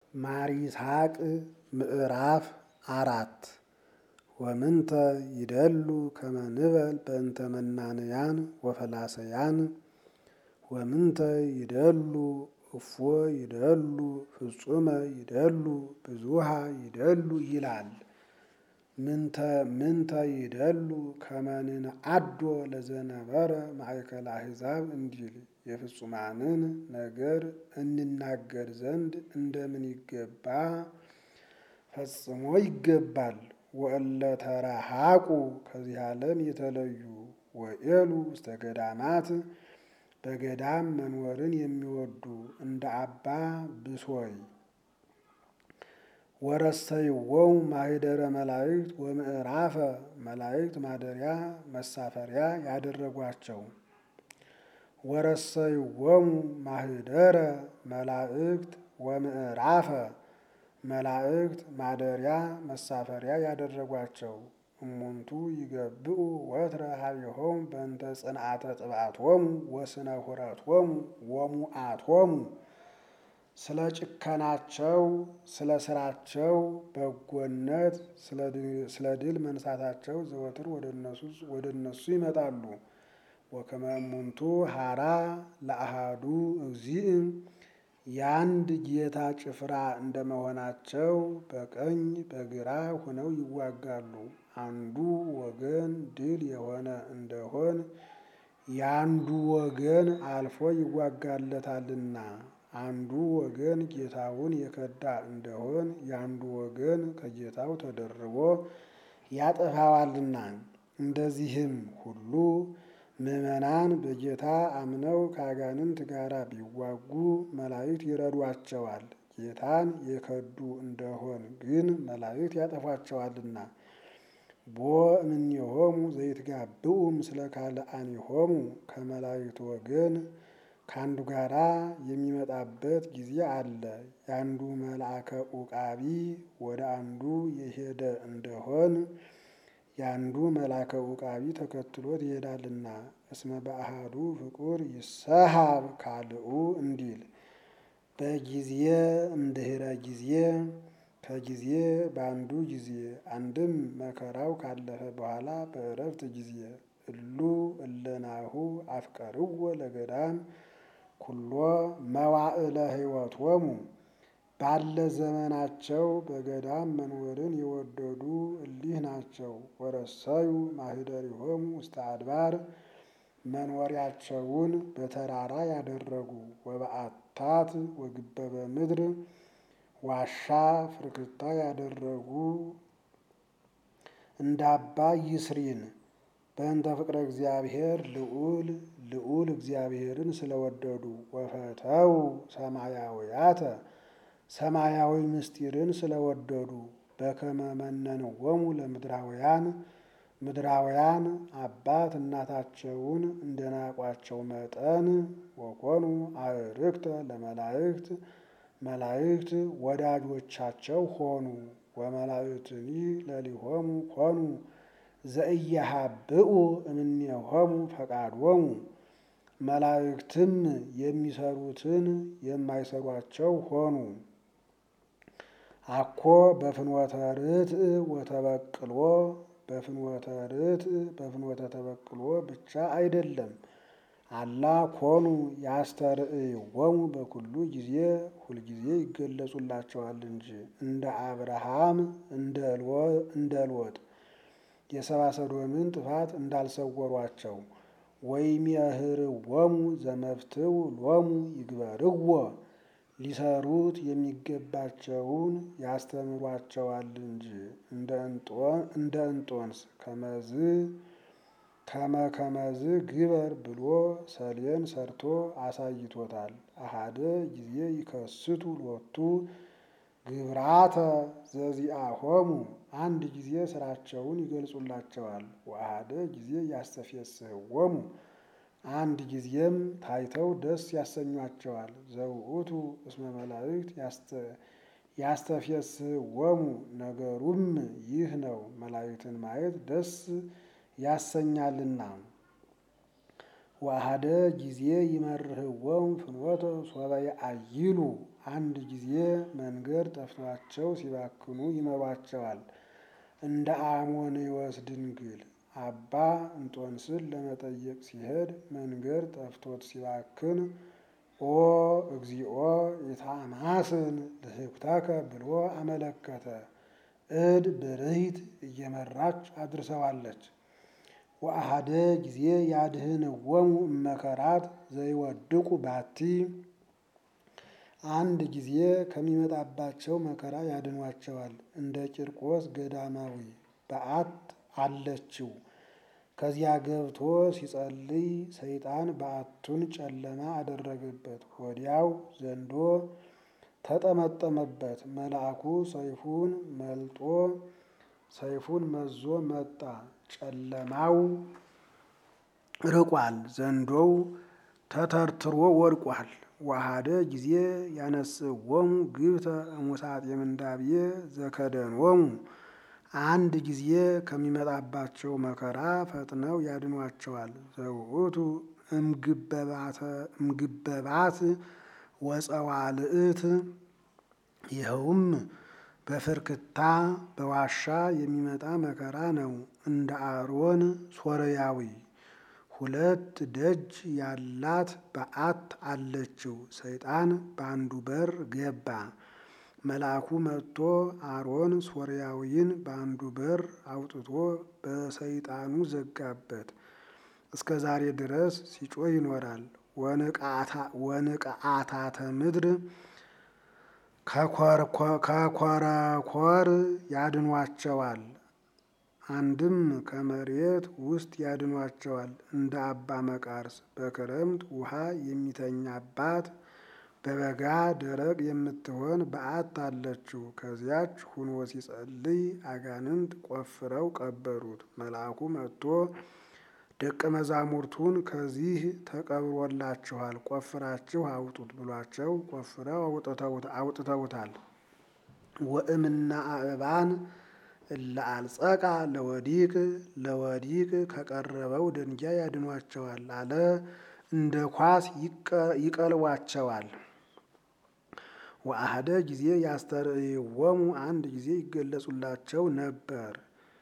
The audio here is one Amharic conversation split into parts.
ማር ይስሐቅ ምዕራፍ አራት ወምንተ ይደሉ ከመ ንበል በእንተ መናንያን ወፈላሰያን ወምንተ ይደሉ እፎ ይደሉ ፍጹመ ይደሉ ብዙሃ ይደሉ ይላል። ምንተ ምንተ ይደሉ ከመ ንንዓዶ ለዘነበረ ማእከለ አሕዛብ እንዲል የፍጹማንን ነገር እንናገር ዘንድ እንደምን ይገባ ፈጽሞ ይገባል። ወእለ ተረሃቁ ከዚህ ዓለም የተለዩ ወኤሉ ውስተ ገዳማት በገዳም መኖርን የሚወዱ እንደ አባ ብሶይ ወረሰይዎሙ ማኅደረ መላእክት ወምዕራፈ መላእክት ማደሪያ መሳፈሪያ ያደረጓቸው ወረሰይዎሙ ማኅደረ መላእክት ወምዕራፈ መላእክት ማደሪያ መሳፈሪያ ያደረጓቸው እሙንቱ ይገብኡ ወትረ ኀቤሆሙ በእንተ ጽንዓተ ጥብዓቶሙ ወስነ ሑረቶሙ ወሙዓቶሙ ስለ ጭከናቸው ስለ ስራቸው በጎነት ስለ ድል መንሳታቸው ዘወትር ወደ እነሱ ይመጣሉ። ወከመ እሙንቱ ሀራ ለአሃዱ እግዚእ የአንድ ጌታ ጭፍራ እንደመሆናቸው በቀኝ በግራ ሆነው ይዋጋሉ። አንዱ ወገን ድል የሆነ እንደሆን የአንዱ ወገን አልፎ ይዋጋለታልና፣ አንዱ ወገን ጌታውን የከዳ እንደሆን የአንዱ ወገን ከጌታው ተደርቦ ያጠፋዋልና። እንደዚህም ሁሉ ምዕመናን በጌታ አምነው ከአጋንንት ጋር ቢዋጉ መላእክት ይረዷቸዋል። ጌታን የከዱ እንደሆን ግን መላእክት ያጠፏቸዋልና። ቦ እምኔሆሙ ዘይትጋብኡ ምስለ ካልአኒሆሙ ከመላእክት ወገን ከአንዱ ጋራ የሚመጣበት ጊዜ አለ። የአንዱ መልአከ ዑቃቢ ወደ አንዱ የሄደ እንደሆን የአንዱ መልአከ ዑቃቢ ተከትሎት ይሄዳልና። እስመ በአሃዱ ፍቁር ይሰሃብ ካልኡ እንዲል በጊዜ እምድኅረ ጊዜ ከጊዜ በአንዱ ጊዜ አንድም መከራው ካለፈ በኋላ በእረፍት ጊዜ እሉ እለናሁ አፍቀርዎ ለገዳም ኩሎ መዋዕለ ሕይወቶሙ ባለ ዘመናቸው በገዳም መኖርን የወደዱ እሊህ ናቸው። ወረሰዩ ማኅደሪሆሙ ውስተ አድባር መኖሪያቸውን በተራራ ያደረጉ ወበዓታት ወግበበ ምድር ዋሻ ፍርክታ ያደረጉ እንደ አባ ይስሪን በእንተ ፍቅረ እግዚአብሔር ልዑል ልዑል እግዚአብሔርን ስለወደዱ ወፈተው ሰማያውያተ ሰማያዊ ምስጢርን ስለወደዱ በከመ መነንዎሙ ለምድራውያን ምድራውያን አባት እናታቸውን እንደናቋቸው መጠን ወኮኑ አዕርክተ ለመላእክት መላእክት ወዳጆቻቸው ሆኑ። ወመላእክትኒ ለሊሆሙ ኮኑ ዘኢያሃብኡ እምኔሆሙ ፈቃዶሙ መላእክትም የሚሰሩትን የማይሰሯቸው ሆኑ። አኮ በፍኖተ ርትዕ ወተበቅሎ በፍኖተ ርትዕ በፍኖተ ተበቅሎ ብቻ አይደለም። አላ ኮኑ ያስተርእይዎሙ በኩሉ ጊዜ ሁልጊዜ ይገለጹላቸዋል እንጂ እንደ አብርሃም እንደ ሎጥ የሰብአ ሰዶምን ጥፋት እንዳልሰወሯቸው። ወይሜህርዎሙ ዘመፍትው ሎሙ ይግበርዎ ሊሰሩት የሚገባቸውን ያስተምሯቸዋል እንጂ እንደ እንጦንስ ከመዝ ከመ ከመዝ ግበር ብሎ ሰሌን ሰርቶ አሳይቶታል። አሃደ ጊዜ ይከስቱ ሎቱ ግብራተ ዘዚአሆሙ አንድ ጊዜ ስራቸውን ይገልጹላቸዋል። ወአሃደ ጊዜ ያስተፌስሕዎሙ አንድ ጊዜም ታይተው ደስ ያሰኟቸዋል። ዘውእቱ እስመ መላእክት ያስተፌስሕዎሙ ነገሩም ይህ ነው፣ መላእክትን ማየት ደስ ያሰኛልና። ወአሐደ ጊዜ ይመርህዎሙ ፍኖተ ሶበ የአይሉ አንድ ጊዜ መንገድ ጠፍቷቸው ሲባክኑ ይመሯቸዋል። እንደ አሞንዮስ ድንግል አባ እንጦንስን ለመጠየቅ ሲሄድ መንገድ ጠፍቶት ሲባክን ኦ እግዚኦ የታማስን ልህኩተከ ብሎ አመለከተ። እድ ብርሂት እየመራች አድርሰዋለች። ወአሃደ ጊዜ ያድህንዎሙ እመከራት ዘይወድቁ ባቲ አንድ ጊዜ ከሚመጣባቸው መከራ ያድኗቸዋል። እንደ ቂርቆስ ገዳማዊ በዓት አለችው። ከዚያ ገብቶ ሲጸልይ ሰይጣን በዓቱን ጨለማ አደረገበት። ወዲያው ዘንዶ ተጠመጠመበት። መልአኩ ሰይፉን መልጦ ሰይፉን መዞ መጣ። ጨለማው ርቋል። ዘንዶው ተተርትሮ ወድቋል። ወአሃደ ጊዜ ያነስዎሙ ግብተ እሙሳት የምንዳብዬ ዘከደንዎሙ አንድ ጊዜ ከሚመጣባቸው መከራ ፈጥነው ያድኗቸዋል። ዘውእቱ እምግበባት ወጸዋልእት ይኸውም በፍርክታ በዋሻ የሚመጣ መከራ ነው። እንደ አሮን ሶርያዊ ሁለት ደጅ ያላት በዓት አለችው። ሰይጣን በአንዱ በር ገባ። መልአኩ መጥቶ አሮን ሶርያዊን በአንዱ በር አውጥቶ በሰይጣኑ ዘጋበት። እስከ ዛሬ ድረስ ሲጮህ ይኖራል። ወንቅዓታተ ምድር ከኮረኮር ያድኗቸዋል። አንድም ከመሬት ውስጥ ያድኗቸዋል። እንደ አባ መቃርስ በክረምት ውሃ የሚተኛባት በበጋ ደረቅ የምትሆን በዓት አለችው። ከዚያች ሁኖ ሲጸልይ አጋንንት ቆፍረው ቀበሩት። መልአኩ መጥቶ ደቀ መዛሙርቱን ከዚህ ተቀብሮላችኋል፣ ቆፍራችሁ አውጡት ብሏቸው ቆፍረው አውጥተውታል። ወእምና አእባን ለአልጸቃ ለወዲቅ ለወዲቅ ከቀረበው ደንጊያ ያድኗቸዋል አለ። እንደ ኳስ ይቀልቧቸዋል። ወአሃደ ጊዜ ያስተርእይዎሙ አንድ ጊዜ ይገለጹላቸው ነበር።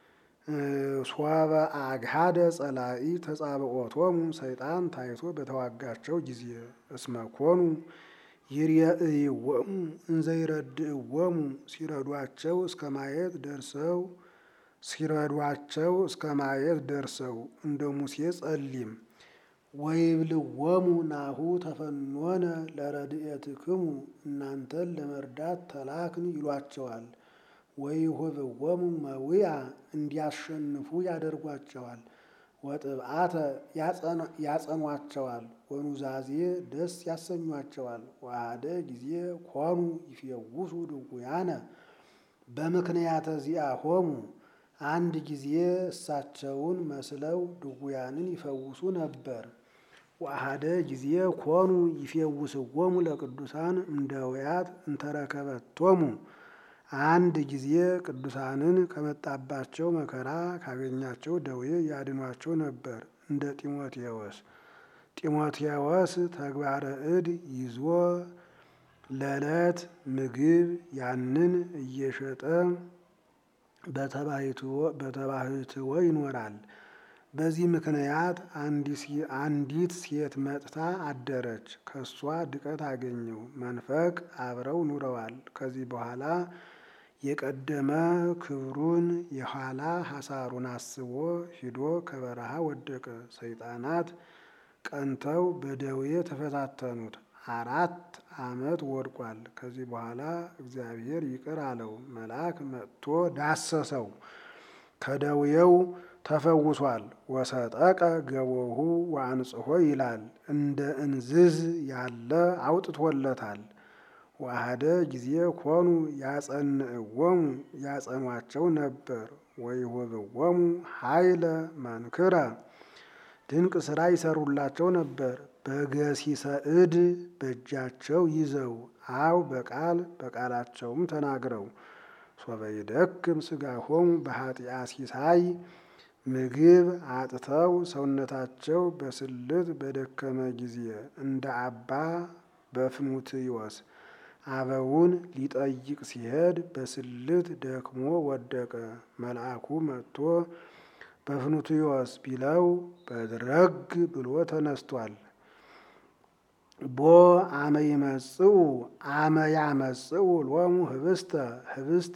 ሶበ አግሃደ ጸላኢ ተጻብዖቶሙ ሰይጣን ታይቶ በተዋጋቸው ጊዜ እስመኮኑ ይርየእይዎሙ እንዘይረድእዎሙ ሲረዷቸው እስከ ማየት ደርሰው ሲረዷቸው እስከ ማየት ደርሰው እንደ ሙሴ ጸሊም ወይብልዎሙ ናሁ ተፈኖነ ለረድኤትክሙ እናንተን ለመርዳት ተላክን ይሏቸዋል። ወይሁብዎሙ መዊያ እንዲያሸንፉ ያደርጓቸዋል። ወጥብዓተ ያጸኗቸዋል። ወኑዛዜ ደስ ያሰኟቸዋል። ወአሐደ ጊዜ ኮኑ ይፌውሱ ድውያነ በምክንያተ ዚአሆሙ አንድ ጊዜ እሳቸውን መስለው ድውያንን ይፈውሱ ነበር። ወአሐደ ጊዜ ኮኑ ይፌውስዎሙ ለቅዱሳን እምደውያት እንተረከበቶሙ አንድ ጊዜ ቅዱሳንን ከመጣባቸው መከራ ካገኛቸው ደዌ ያድኗቸው ነበር። እንደ ጢሞቴዎስ ጢሞቴዎስ ተግባረ እድ ይዞ ለዕለት ምግብ ያንን እየሸጠ በተባህትዎ ይኖራል። በዚህ ምክንያት አንዲት ሴት መጥታ አደረች። ከሷ ድቀት አገኘው። መንፈቅ አብረው ኑረዋል። ከዚህ በኋላ የቀደመ ክብሩን የኋላ ሐሳሩን አስቦ ሂዶ ከበረሃ ወደቀ። ሰይጣናት ቀንተው በደዌ ተፈታተኑት። አራት ዓመት ወድቋል። ከዚህ በኋላ እግዚአብሔር ይቅር አለው። መልአክ መጥቶ ዳሰሰው፣ ከደዌው ተፈውሷል። ወሰጠቀ ገቦሁ ወአንጽሖ ይላል። እንደ እንዝዝ ያለ አውጥቶለታል። ወአሐደ ጊዜ ኮኑ ያጸንዕዎሙ ያጸኗቸው ነበር። ወይሁብዎሙ ኃይለ መንክረ ድንቅ ሥራ ይሰሩላቸው ነበር። በገሲሰ እድ በእጃቸው ይዘው አው በቃል በቃላቸውም ተናግረው ሶበ ይደክም ሥጋሆሙ በኃጢአ ሲሳይ ምግብ አጥተው ሰውነታቸው በስልት በደከመ ጊዜ እንደ አባ በፍኑትዮስ አበውን ሊጠይቅ ሲሄድ በስልት ደክሞ ወደቀ። መልአኩ መጥቶ በፍኑትዮስ ቢለው በድረግ ብሎ ተነስቷል። ቦ አመ ይመጽኡ አመ ያመጽኡ ሎሙ ህብስተ ህብስት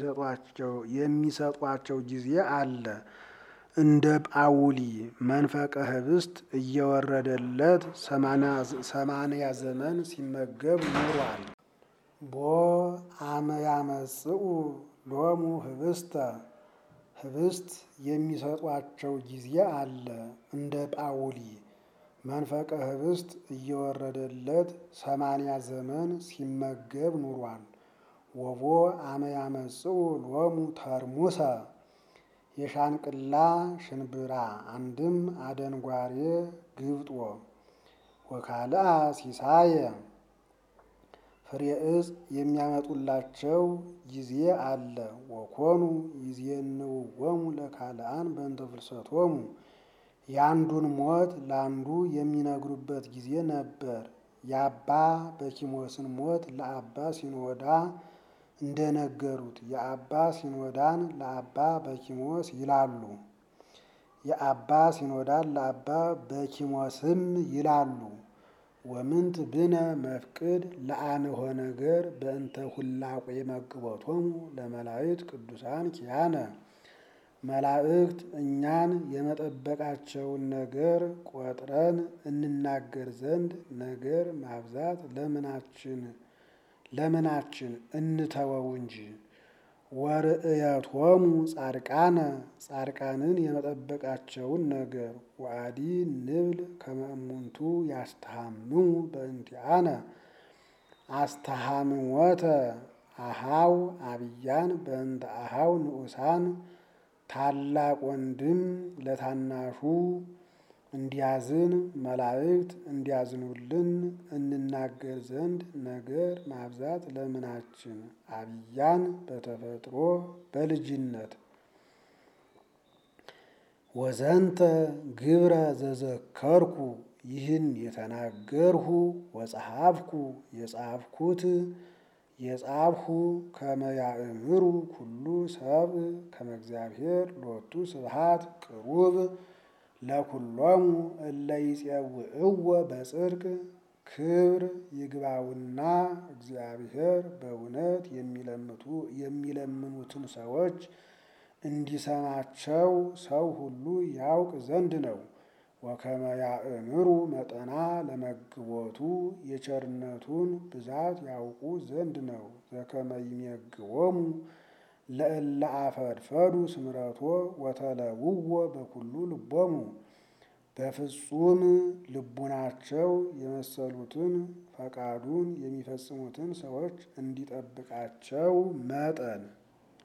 የሚሰጧቸው ጊዜ አለ። እንደ ጳውሊ መንፈቀ ህብስት እየወረደለት ሰማንያ ዘመን ሲመገብ ኑሯል። ቦ አመ ያመጽኡ ሎሙ ህብስተ ህብስት የሚሰጧቸው ጊዜ አለ። እንደ ጳውሊ መንፈቀ ህብስት እየወረደለት ሰማንያ ዘመን ሲመገብ ኑሯል። ወቦ አመ ያመጽኡ ሎሙ ተርሙሰ የሻንቅላ ሽንብራ አንድም አደንጓሬ ግብጦ ወካልአ ሲሳየ ፍሬ ዕፅ የሚያመጡላቸው ጊዜ አለ። ወኮኑ ይዜንውዎሙ ለካልአን በእንተ ፍልሰቶሙ የአንዱን ሞት ለአንዱ የሚነግሩበት ጊዜ ነበር። የአባ በኪሞስን ሞት ለአባ ሲኖዳ እንደነገሩት የአባ ሲኖዳን ለአባ በኪሞስ ይላሉ። የአባ ሲኖዳን ለአባ በኪሞስም ይላሉ። ወምንት ብነ መፍቅድ ለአንሆ ነገር በእንተ ሁላቆ የመግቦቶሙ ለመላእክት ቅዱሳን ኪያነ መላእክት እኛን የመጠበቃቸውን ነገር ቆጥረን እንናገር ዘንድ ነገር ማብዛት ለምናችን ለምናችን እንተወው እንጂ። ወርእየቶሙ ጻድቃነ ጻድቃንን የመጠበቃቸውን ነገር ወአዲ ንብል ከመ እሙንቱ ያስተሃምሙ በእንቲአነ አስተሃምሞተ አሃው አብያን በእንተ አሃው ንዑሳን ታላቅ ወንድም ለታናሹ እንዲያዝን መላእክት እንዲያዝኑልን እንናገር ዘንድ ነገር ማብዛት ለምናችን አብያን በተፈጥሮ በልጅነት ወዘንተ ግብረ ዘዘከርኩ ይህን የተናገርሁ ወጸሐፍኩ የጻፍኩት የጻፍሁ ከመ ያእምሩ ኩሉ ሰብ ከመ እግዚአብሔር ሎቱ ስብሐት ቅሩብ ለኩሎሙ እለ ይጼውዕዎ በጽድቅ ክብር ይግባውና እግዚአብሔር በእውነት የሚለምኑትን ሰዎች እንዲሰማቸው ሰው ሁሉ ያውቅ ዘንድ ነው። ወከመ ያእምሩ መጠና ለመግቦቱ የቸርነቱን ብዛት ያውቁ ዘንድ ነው። ዘከመ ይሜግቦሙ ለእለ አፈድፈዱ ስምረቶ ወተለውዎ በኩሉ ልቦሙ በፍጹም ልቡናቸው የመሰሉትን ፈቃዱን የሚፈጽሙትን ሰዎች እንዲጠብቃቸው መጠን